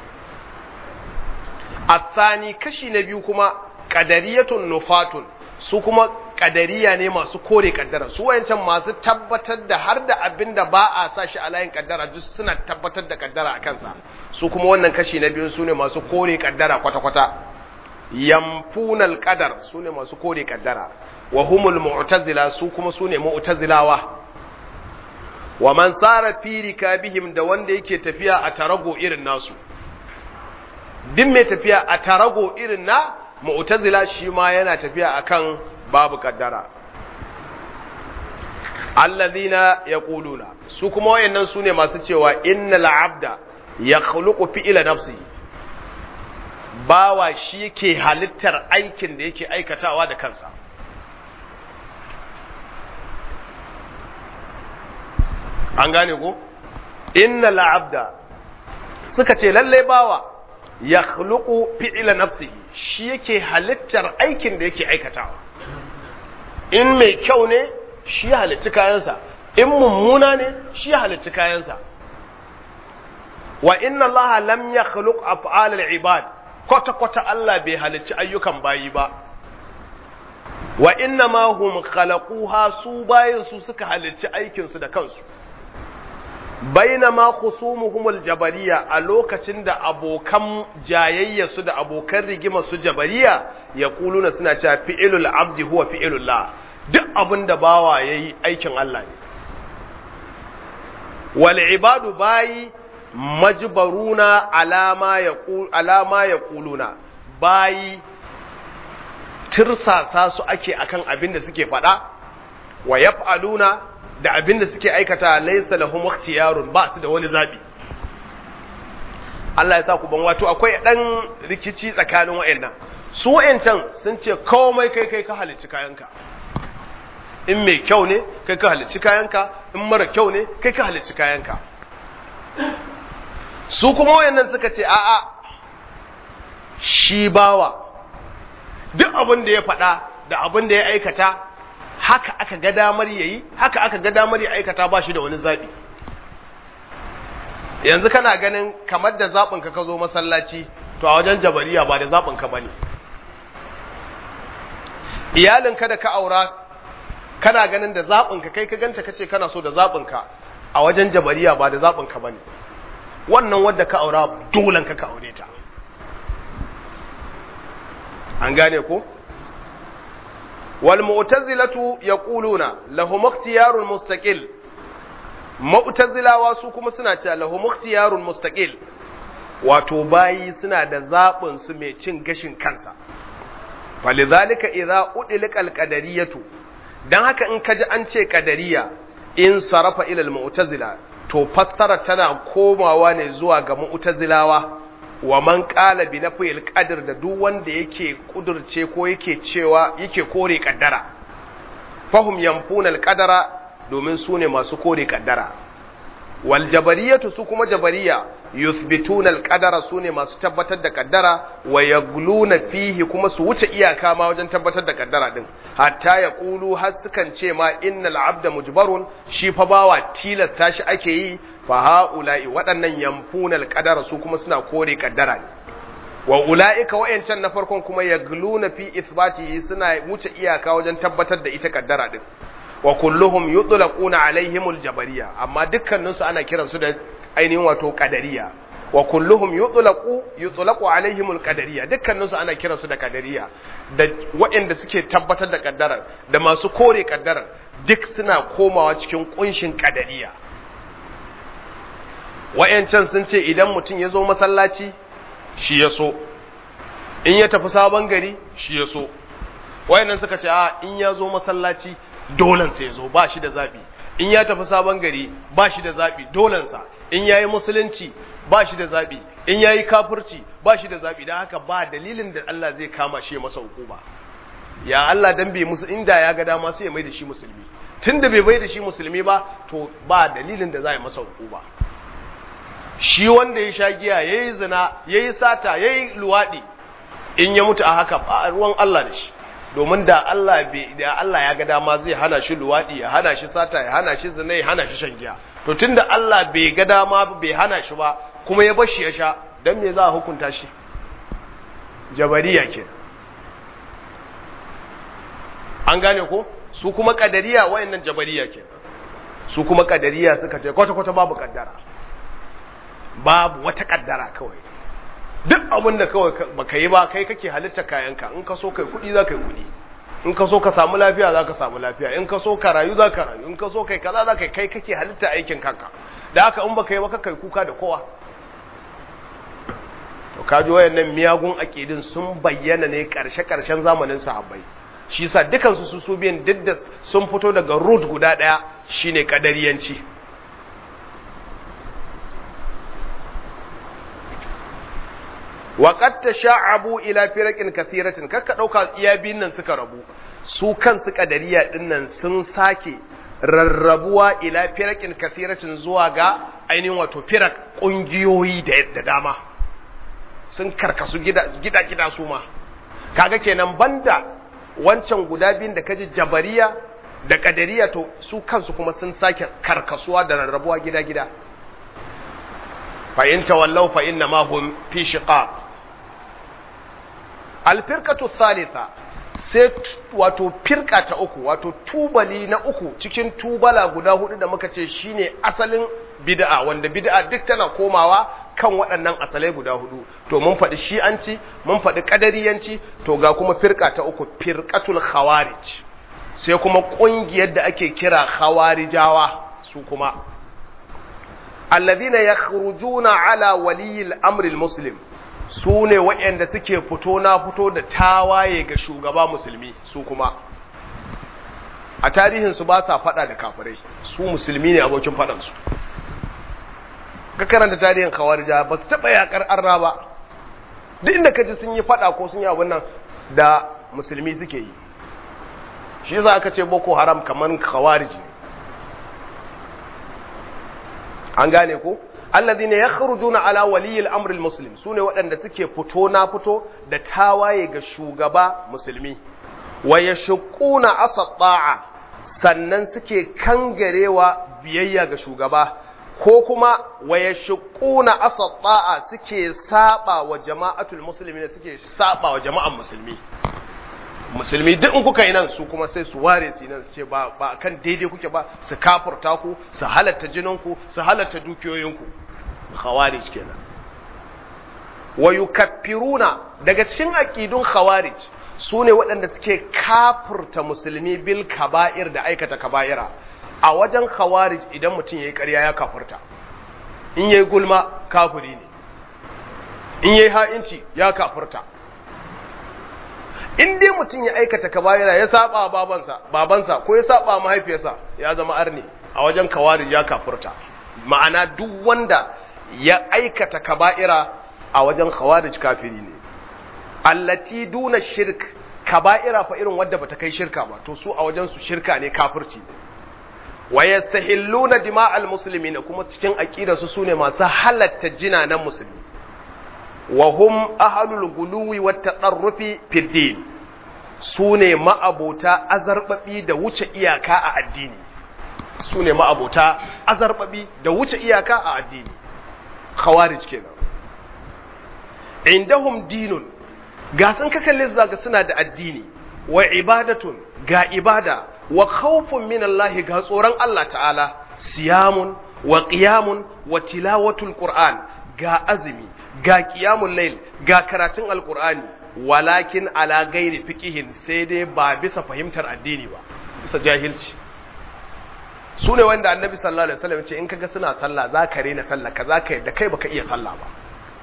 athani kashi na biyu kuma qadariyatun nufatun su kuma qadariya ne masu kore kaddara su wayancan masu tabbatar da har da abinda ba a sa shi a layin kaddara duk suna tabbatar da kaddara a kansa su kuma wannan kashi na biyu su ne masu kore kaddara kwata-kwata yamfunal qadar su ne masu kore kaddara wa humul mu'tazila su kuma su ne mu'tazilawa wa man sara fi rikabihim da wanda yake tafiya a tarago irin nasu din mai tafiya a tarago irin na mu'tazila shi ma yana tafiya akan babu kaddara alladhina yaquluna su kuma wayannan su ne masu cewa innal abda yakhluqu fi'la nafsi bawa shi yake halittar aikin da yake aikatawa da kansa an gane ko inna la'abda suka ce lalle bawa ya khluqu fi'la nafsihi shi yake halittar aikin da yake aikatawa in mai kyau ne shi ya halicci kayansa in mummuna ne shi ya halicci kayansa wa inna allaha lam yakhluq af'al al-ibad kwata kwata Allah bai halicci ayyukan bayi ba wa inna ma hum khalaquha su bayin su suka halicci aikin su da kansu bainama khusumuhumul jabariya a lokacin da abokan jayayya su da abokan rigima su jabariya ya kuluna suna cewa fi'ilul abdi huwa fi'ilullah duk abin da bawa yayi aikin Allah ne wal ibadu bayi majbaruna alama yaqul alama yaquluna bayi tirsasa su ake akan abin da suke faɗa wa yaf'aluna da abin da suke aikata laisa lahum ikhtiyarun ba su da wani zabi Allah ya sa ku ban wato akwai dan rikici tsakanin wayannan su wayancan sun ce komai kai kai ka halicci kayanka in mai kyau ne kai ka halicci kayanka in mara kyau ne kai ka halicci kayanka su kuma wayannan suka ce a'a shi bawa duk abin da ya faɗa da abin da ya aikata haka aka ga damar yayi haka aka ga damar ya aikata ba shi da wani zaɓi yanzu kana ganin kamar da zaɓinka ka zo masallaci to a wajen jabariya ba da zaɓinka ba ne iyalinka da ka aura kana ganin da zaɓinka kai ka ganta kace kana so da zaɓinka a wajen jabariya ba da zaɓinka ba ne wannan wadda ka aura dolan ka ka aure ta an gane ko wal mu'tazilatu yaquluna lahum ikhtiyarun mustaqil mu'tazilawa su kuma suna cewa lahum ikhtiyarun mustaqil wato bayi suna da zabin su mai cin gashin kansa falidhalika idza udilqa alqadariyatu dan haka in kaji an ce qadariya in sarafa ila almu'tazila to fassara tana komawa ne zuwa ga mu'tazilawa wa man qala bi nafil qadr da duk wanda yake kudurce ko yake cewa yake kore kaddara fahum yanfuna alqadara domin su ne masu kore kaddara wal jabariyatu su kuma jabariya yuthbituna alqadara su ne masu tabbatar da kaddara wa yagluna fihi kuma su wuce iyaka ma wajen tabbatar da kaddara din hatta ya kulu har sukan ce ma innal abda mujbarun shi fa bawa tilasta shi ake yi fa haula'i waɗannan yamfuna alqadara su kuma suna kore kaddara ne wa ula'ika wayancan na farkon kuma yagluna fi ithbatihi suna wuce iyaka wajen tabbatar da ita kaddara din wa kulluhum yutlaquna alaihimul jabariya amma dukkanin su ana kiransu da ainihin wato qadariya wa kulluhum yutlaqu yutlaqu alaihimul qadariya dukkanin su ana kiransu da qadariya da waɗanda suke tabbatar da kaddarar da masu kore kaddarar duk suna komawa cikin kunshin qadariya wayancan sun ce idan mutum ya zo masallaci shi ya so in ya tafi sabon gari shi ya so wayannan suka ce a in ya zo masallaci dolansa ya zo ba shi da zaɓi in ya tafi sabon gari ba shi da zaɓi dolansa in ya yi musulunci ba shi da zaɓi in ya yi kafirci ba shi da zaɓi don haka ba dalilin da Allah zai kama shi masa hukuma ya Allah dan bai musu inda ya ga dama sai ya mai da shi musulmi tun da bai mai da shi musulmi ba to ba dalilin da za a yi masa hukuma shi wanda ya sha giya ya yi zina ya yi sata ya yi luwaɗi in ya mutu a haka ba ruwan Allah da shi domin da Allah da Allah ya ga dama zai hana shi luwadi ya hana shi sata ya hana shi zina ya hana shi shan giya to tunda Allah bai ga dama bai hana shi ba kuma ya bashi ya sha dan me za a hukunta shi jabariya ke an gane ko su kuma kadariya wayannan jabariya ke su kuma kadariya suka ce kwata kwata babu kaddara babu wata kaddara kawai duk abin da kawai baka yi ba kai kake halitta kayanka in ka so kai kuɗi za ka yi kuɗi in ka so ka samu lafiya za ka samu lafiya in ka so ka rayu za ka rayu in ka so kai kaza za ka kai kake halitta aikin kanka da haka in baka yi ba ka kai kuka da kowa to kaji wayannan miyagun akidin sun bayyana ne karshe karshen zamanin sahabbai shi yasa dukan su su biyan didda sun fito daga root guda daya shine kadariyanci waƙad ta sha'abu ila firakin kasiratin kakka ɗauka iya biyun nan suka rabu su kansu ƙadariya ɗin nan sun sake rarrabuwa ila firakin kasiratin zuwa ga ainihin wato firak ƙungiyoyi da dama sun karkasu gida-gida su ma kaga kenan banda wancan guda biyun da kaji jabariya da ƙadariya to su kansu kuma sun sake karkasuwa da rarrabuwa gida-gida fa'in tawallau fa'in na mahun fi shiƙa alfirkatu thalitha sai wato firka ta uku wato tubali na uku cikin tubala guda hudu da muka ce shine asalin bid'a wanda bid'a duk tana komawa kan waɗannan asalai guda hudu to mun faɗi shi'anci mun faɗi ƙadariyanci to ga kuma firka ta uku firkatul khawarij sai kuma ƙungiyar da ake kira khawarijawa su kuma alladhina yakhrujuna ala waliyil amri muslim su ne waɗanda suke fito na fito da tawaye ga shugaba musulmi su kuma a tarihinsu ba sa faɗa da kafirai su musulmi ne abokin faɗansu ka karanta tarihin kawarja ba su taɓa yaƙar arna ba duk inda ka ji sun yi faɗa ko sun yi abin nan da musulmi suke yi shi yasa aka ce boko haram kamar kawarji an gane ko alladhina yakhrujuna ala waliyil amri almuslim sune waɗanda suke fito na fito da tawaye ga shugaba musulmi wa yashquna asata'a sannan suke kangarewa biyayya ga shugaba ko kuma wa yashquna asata'a suke saba wa jama'atul muslimin suke saba wa jama'an musulmi musulmi duk in kuka yi nan su kuma sai su ware su nan su ce ba ba kan daidai kuke ba su kafurta ku su halatta jininku su halatta dukiyoyinku khawarij kenan wa yukaffiruna daga cikin aqidun khawarij su ne waɗanda suke kafurta musulmi bil kaba'ir da aikata kaba'ira a wajen khawarij idan mutum yayi ƙarya ya kafurta in yayi gulma kafiri ne in yayi ha'inci ya kafurta in dai mutum ya aikata kaba'ira ya saba babansa babansa ko ya saba mahaifiyarsa ya zama arni a wajen khawarij ya kafurta ma'ana duk wanda ya aikata kaba'ira a wajen khawarij kafiri ne allati duna shirk kaba'ira fa irin wadda bata kai shirka ba to su a wajen su shirka ne kafirci ne wa yastahilluna dima'al muslimin kuma cikin aqida su sune masu halatta jinanan musulmi wa hum ahlul guluwi wat tadarrufi fid din sune ma'abota azarbabi da wuce iyaka a addini sune ma'abota azarbabi da wuce iyaka a addini khawarij kenan indahum dinun ga sun ka kalle su ga suna da addini wa ibadatun ga ibada wa khawfun min Allah ga tsoron Allah ta'ala siyamun wa qiyamun wa tilawatul qur'an ga azumi ga qiyamul layl ga karatun alqur'ani walakin ala ghairi fiqihin sai dai ba bisa fahimtar addini ba bisa jahilci su ne wanda annabi sallallahu alaihi wasallam ce in kaga suna sallah za ka rena sallah ka za ka yadda kai baka iya sallah ba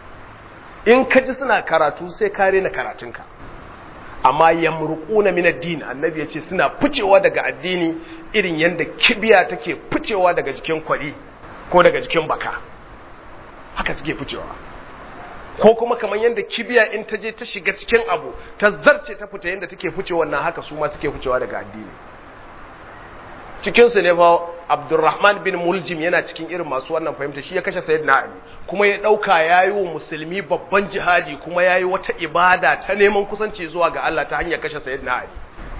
in ka ji suna karatu sai ka rena karatunka amma yamruquna min ad-din annabi yace suna ficewa daga addini irin yanda kibiya take ficewa daga jikin kwari ko daga jikin baka haka suke ficewa ko kuma kamar yanda kibiya in ta je ta shiga cikin abu ta zarce ta fita yanda take ficewa nan haka su ma suke ficewa daga addini cikinsu ne fa abdurrahman bin muljim yana cikin irin masu wannan fahimta shi ya kashe sayyidina ali kuma ya dauka yayi wa musulmi babban jihadi kuma yayi wata ibada ta neman kusanci zuwa ga Allah ta hanyar kashe sayyidina ali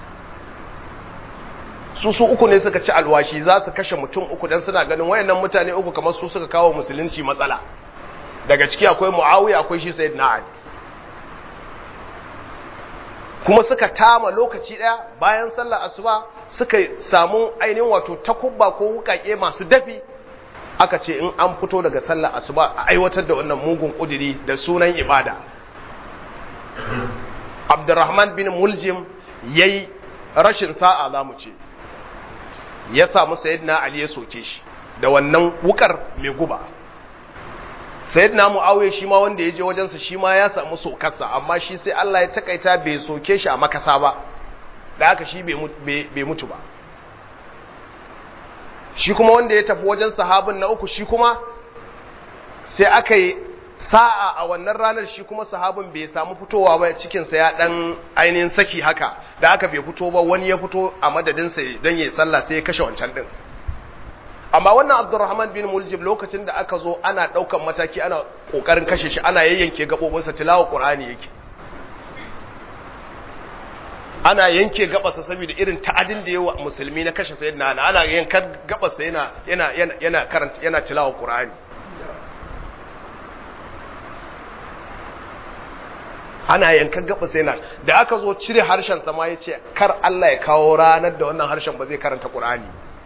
su su uku ne suka ci alwashi za su kashe mutum uku dan suna ganin wayannan mutane uku kamar su suka kawo musulunci matsala daga ciki akwai muawiya akwai shi sayyidina ali kuma suka tama lokaci daya bayan sallar asuba suka samu ainihin wato takubba ko wukake masu dafi aka ce in an fito daga sallar asuba a aiwatar da wannan mugun kudiri da sunan ibada abdurrahman bin muljim yayi rashin sa'a za mu ce ya samu sayyidina ali ya soke shi da wannan wukar mai guba sayyidina muawiya shi ma wanda ya je wajensa shi ma ya samu sokarsa amma shi sai Allah ya takaita bai soke shi a makasa ba da haka shi bai mutu ba shi kuma wanda ya tafi wajen sahabin na uku shi kuma sai aka yi sa'a a wannan ranar shi kuma sahabin bai samu fitowa ba cikinsa ya dan ainihin saki haka da aka bai fito ba wani ya fito a madadinsa don yi sallah sai ya kashe wancan din amma wannan abdurrahman bin muljib lokacin da aka zo ana ɗaukan mataki ana ƙoƙarin kashe shi ana yayyanke gaɓoɓinsa tilawa ƙur'ani yake ana yanke gabasa saboda irin ta'adin da yawa musulmi na kashe sayyidina ana ana yankar gabasa yana yana yana yana karanta yana tilawa qur'ani ana yankar gabasa yana da aka zo cire harshen sa ma yace kar Allah ya kawo ranar da wannan harshen ba zai karanta qur'ani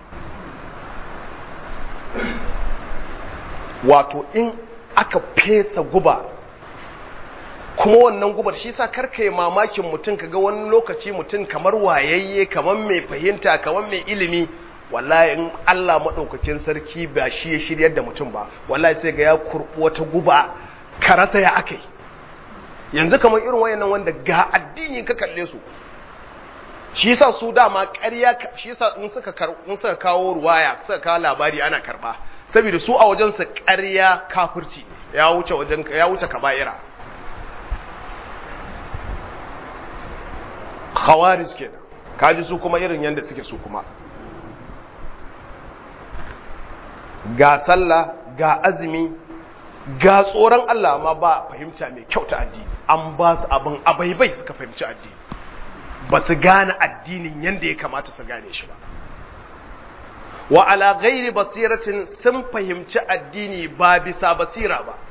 wato in aka fesa guba kuma wannan gubar shi sa karka yi mamakin mutum kaga wani lokaci mutum kamar wayayye kamar mai fahimta kamar mai ilimi wallahi in Allah maɗaukakin sarki ba shi ya shiryar da mutum ba wallahi sai ga ya kurɓi wata guba karasa ya akai yanzu kamar irin wayannan wanda ga addini ka kalle su shi yasa su dama ƙarya shi yasa in suka in suka kawo ruwaya suka kawo labari ana karba saboda su a wajen su ƙarya kafirci ya wuce wajen ya wuce kaba'ira khawarij kenan kaji su kuma irin yanda suke su kuma ga sallah ga azumi ga tsoron Allah ma ba fahimta mai kyau ta addini an ba su abin abaibai suka fahimci addini ba su gane addinin yadda ya kamata su gane shi ba wa ala ghairi basiratin sun fahimci addini ba bisa basira ba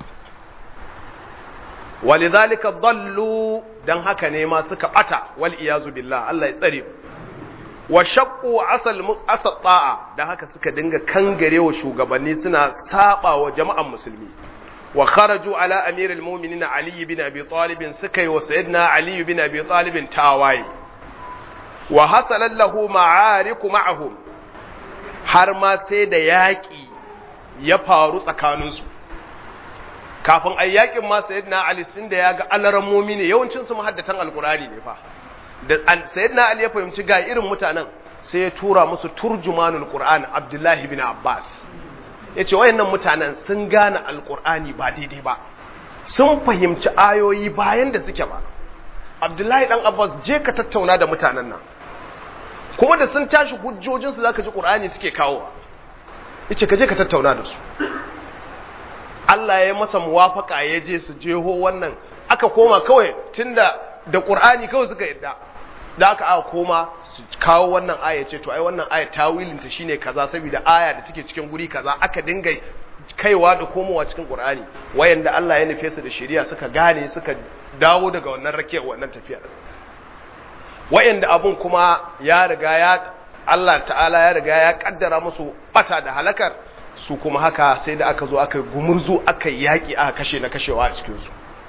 walidhalika dallu dan haka ne ma suka bata wal iyazu billah Allah ya tsare wa shaqqu asal asal ta'a dan haka suka dinga kangarewa shugabanni suna saba wa jama'an musulmi wa kharaju ala amiril mu'minin ali bin abi talib suka yi wa sayyidina ali bin abi talib tawaye wa hasala lahu ma'ariku ma'ahum har ma sai da yaƙi ya faru tsakaninsu kafin a yaƙin ma sayyidina ali sun da ya ga alarammomi ne yawancin su mahaddatan alkurani ne fa da sayyidina ali ya fahimci ga irin mutanen sai ya tura musu turjumanul qur'an abdullahi bin abbas yace wayannan mutanen sun gane alkurani ba daidai ba sun fahimci ayoyi bayan da suke ba abdullahi dan abbas je ka tattauna da mutanen nan kuma da sun tashi hujjojinsu za ka ji ƙur'ani suke kawowa yace ka je ka tattauna da su Allah ya yi masa muwafaka ya je su jeho wannan aka koma kawai tunda da ƙur'ani kawai suka yadda da aka aka koma su kawo wannan aya ce to ai wannan aya tawilinta shine kaza saboda aya da take cikin guri kaza aka dinga kaiwa da komowa cikin ƙur'ani wayanda Allah ya nufe su da shari'a suka gane suka dawo daga wannan rakiyar wannan tafiyar wa'anda abun kuma ya riga ya Allah ta'ala ya riga ya kaddara musu bata da halakar su kuma haka sai da aka zo aka gumurzu aka yaki aka kashe na kashewa a cikin su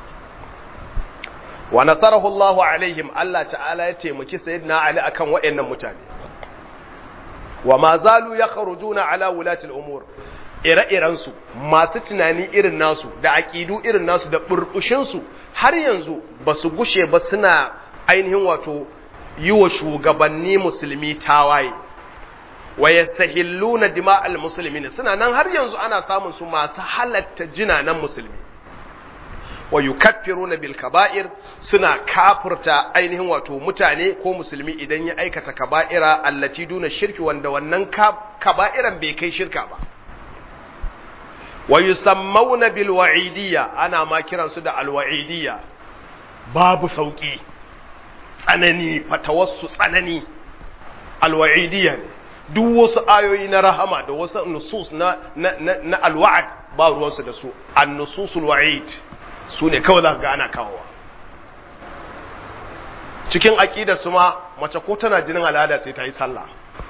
wa nasarahu Allahu alaihim Allah ta'ala ya taimaki sayyidina Ali akan wa'annan mutane wa ma zalu yakhrujuna ala wulati al-umur ire-iren su masu tunani irin nasu da aqidu irin nasu da burbushin su har yanzu basu gushe ba suna ainihin wato yi wa shugabanni musulmi tawaye wa yastahilluna dima'al muslimin suna nan har yanzu ana samun su masu halatta jinanan musulmi wa yukaffiruna bil kaba'ir suna kafirta ainihin wato mutane ko musulmi idan ya aikata kaba'ira allati duna shirki wanda wannan kaba'iran bai kai shirka ba wa yusammawna bil wa'idiyya ana ma kiransu da al wa'idiyya babu sauki tsanani fatawassu tsanani alwa'idiyya ne duk wasu ayoyi na rahama da wasu nusus na na na alwa'd ba ruwansu da su an-nususul wa'id su ne kawai za ga ana kawowa cikin aqida su ma mace ko tana jinin al'ada sai ta yi sallah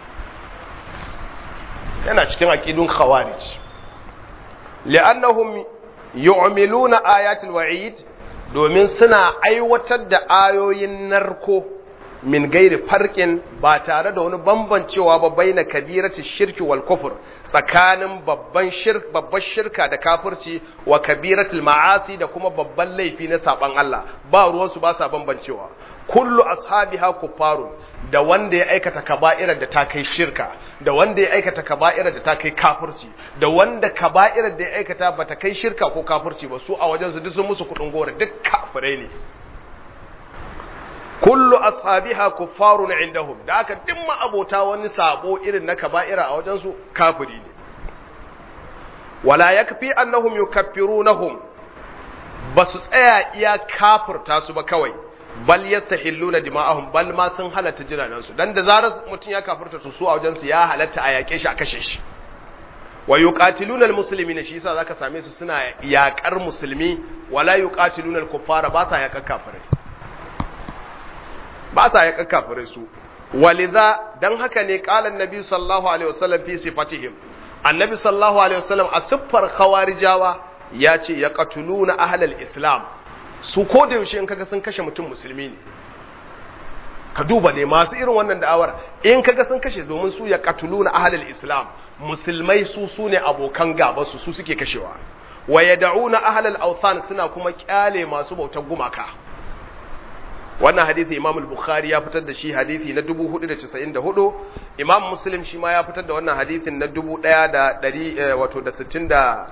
yana cikin aqidun khawarij li'annahum yu'miluna ayatul wa'id domin suna aiwatar da ayoyin narko min gairi farkin ba tare da wani bambancewa ba bai na kabirati shirki wal kufur tsakanin babban shirk babbar shirka da kafirci wa kabiratul ma'asi da kuma babban laifi na saban Allah ba ruwansu ba sa bambancewa kullu ashabiha kuffarun da wanda ya aikata kaba'irar da ta kai shirka da wanda ya aikata kaba'irar da ta kai kafirci da wanda kaba'irar da ya aikata ba ta kai shirka ko kafirci ba su a wajen su duk sun musu kudin gora duk kafirai ne kullu ashabiha kuffarun indahum da aka duk abota wani sabo irin na kaba'ira a wajen su kafiri ne wala yakfi annahum yukaffirunahum basu tsaya iya kafirta su ba kawai bal yastahilluna dima'ahum bal ma sun halatta jinanan su dan da zarar mutun ya kafirta su su a wajen su ya halatta a yake shi a kashe shi wa yuqatiluna almuslimina shi yasa zaka same su suna yakar musulmi wala yuqatiluna alkuffara ba sa yakar kafirai ba sa yakar kafirai su waliza dan haka ne qala annabi sallallahu alaihi wasallam fi sifatihim annabi sallallahu alaihi wasallam a siffar khawarijawa ya ce yaqtuluna ahlal islam su ko da yaushe in kaga sun kashe mutum musulmi ne ka duba ne masu irin wannan da'awar in kaga sun kashe domin su ya katuluna ahlul islam musulmai su su ne abokan gaba su su suke kashewa wa yad'una ahlul awthan suna kuma kyale masu bautar gumaka wannan hadisi imam al-bukhari ya fitar da shi hadisi na 494 imam muslim shi ma ya fitar da wannan hadisin na 1100 wato da 60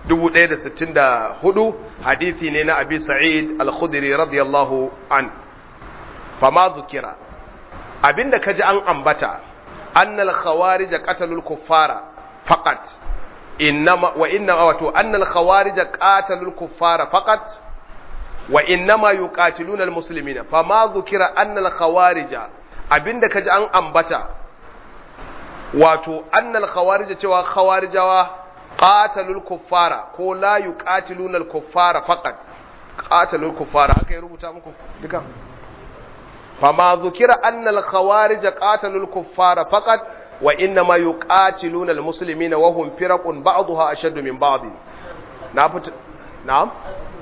1164 hadisi ne na abi sa'id al-khudri radiyallahu an fama zukira abinda kaji an ambata annal khawarij qatalul kuffara faqat innama wa inna wato annal khawarij qatalul kuffara faqat wa innama yuqatiluna al muslimina fama dhukira annal khawarij abinda kaji an ambata wato annal khawarij cewa khawarijawa qatalul kuffara ko la yuqatiluna al kuffara faqat qatalul kuffara haka ya rubuta muku duka fama dhukira annal khawarij qatalul kuffara faqat wa inna ma yuqatiluna al muslimina wa hum firaqun ba'daha ashaddu min ba'd na fita na'am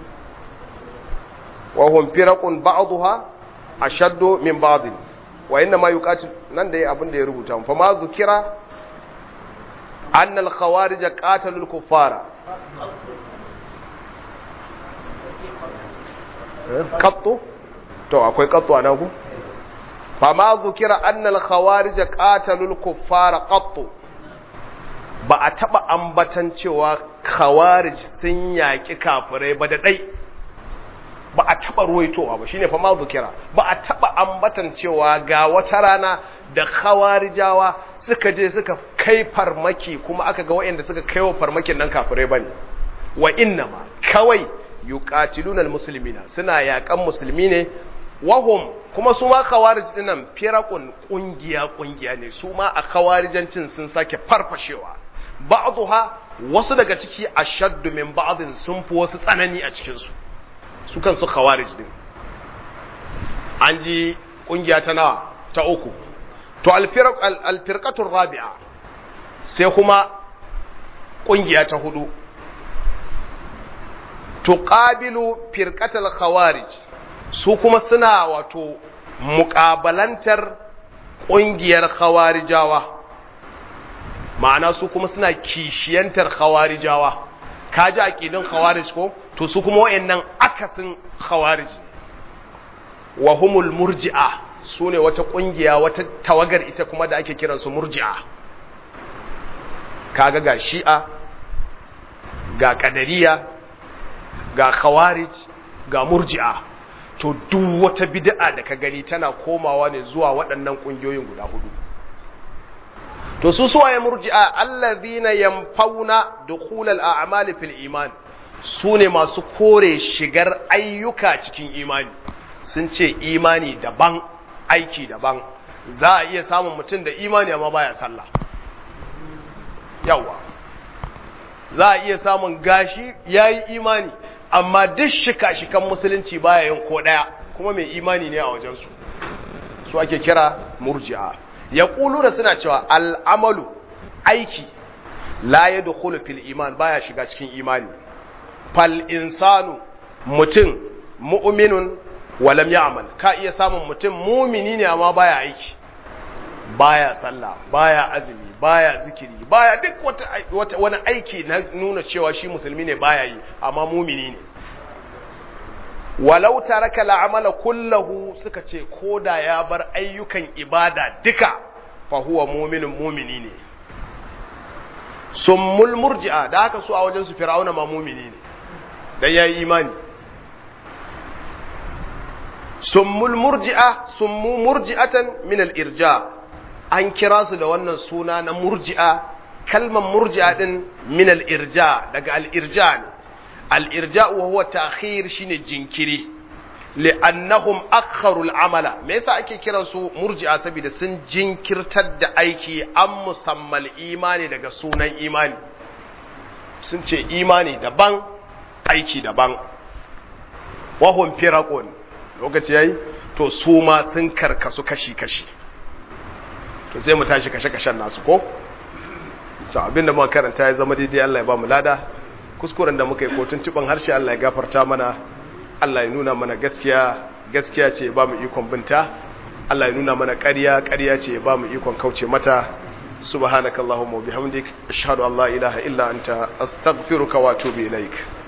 wa hum firaqun ba'daha ashaddu min ba'd wa inna ma yuqatil nan da abin da ya rubuta fama dhukira أن الخوارج قاتلوا الكفار قط تو akwai qattu a nan ku fama zukira annal khawarij qatalul kuffara qattu ba a taba ambatan cewa khawarij sun yaki kafirai ba da dai ba a taba ruwaitowa ba shine fama zukira ba a taba ambatan cewa ga wata rana da khawarijawa suka je suka kai farmaki kuma aka ga waɗanda suka kai wa farmakin nan kafirai bane wa innama kawai yuqatiluna almuslimina suna yaƙan musulmi ne wahum kuma su ma khawarij dinnan firaqun kungiya kungiya ne su ma a khawarijancin sun sake farfashewa ba'dha wasu daga ciki ashaddu min ba'din sun fi wasu tsanani a cikin su su kansu khawarij din an ji kungiya ta nawa ta uku to alfirqatur rabi'a sai kuma kungiya ta hudu tuqabilu firqatal khawarij su kuma suna wato muƙabalantar ƙungiyar khawarijawa ma'ana su kuma suna kishiyantar khawarijawa kaji aqidin khawarij ko to su kuma wayannan akasin khawarij wa humul murji'a sune wata ƙungiya wata tawagar ita kuma da ake kiransu murji'a kaga ga shi'a ga kadariya ga khawarij ga murji'a to duk wata bid'a da ka gani tana komawa ne zuwa waɗannan ƙungiyoyin guda hudu to su suwaye murji'a allazina yamfauna dukhul al-a'mali fil iman su ne masu kore shigar ayyuka cikin imani sun ce imani daban aiki daban za a iya samun mutum da imani amma baya sallah yawa za a iya samun gashi yayi imani amma duk shika-shikan musulunci baya yin ko ɗaya kuma mai imani ne a wajensu su ake kira murji'a ya ƙulu da suna cewa al'amalu aiki la ya dukulu fil iman baya shiga cikin imani fal insanu mutum mu'minun walam ya'mal ka iya samun mutum mumini ne amma baya aiki baya sallah baya azumi baya zikiri baya duk wata, wata wani aiki na nuna cewa shi musulmi ne baya yi amma mumini ne walau taraka la'amala kullahu suka ce koda ya bar ayyukan ibada duka fa huwa mu'minun mumini ne summul murji'a da haka su a wajen su fir'auna ma mumini ne dan yayi imani summul murji'a summu murji'atan min al-irja an kira su da wannan suna na murji'a kalmar murji'a din min al-irja daga al-irja ne al-irja wa huwa ta'khir shine jinkiri li'annahum akharu al-amala me yasa ake kiran su murji'a saboda sun jinkirtar da aiki an musammal imani daga sunan imani sun ce imani daban aiki daban wa hum firaqun lokaci yayi to su ma sun karkasu kashi kashi to sai mu tashi kashe-kashen nasu ko to abinda muka karanta ya zama daidai Allah ya ba mu lada kuskuren da muka yi ko tuntuban harshe Allah ya gafarta mana Allah ya nuna mana gaskiya gaskiya ce ba mu ikon binta Allah ya nuna mana ƙarya ƙarya ce ba mu ikon kauce mata subhanakallahumma wa bihamdik ashhadu an la ilaha illa anta astaghfiruka wa atubu ilaik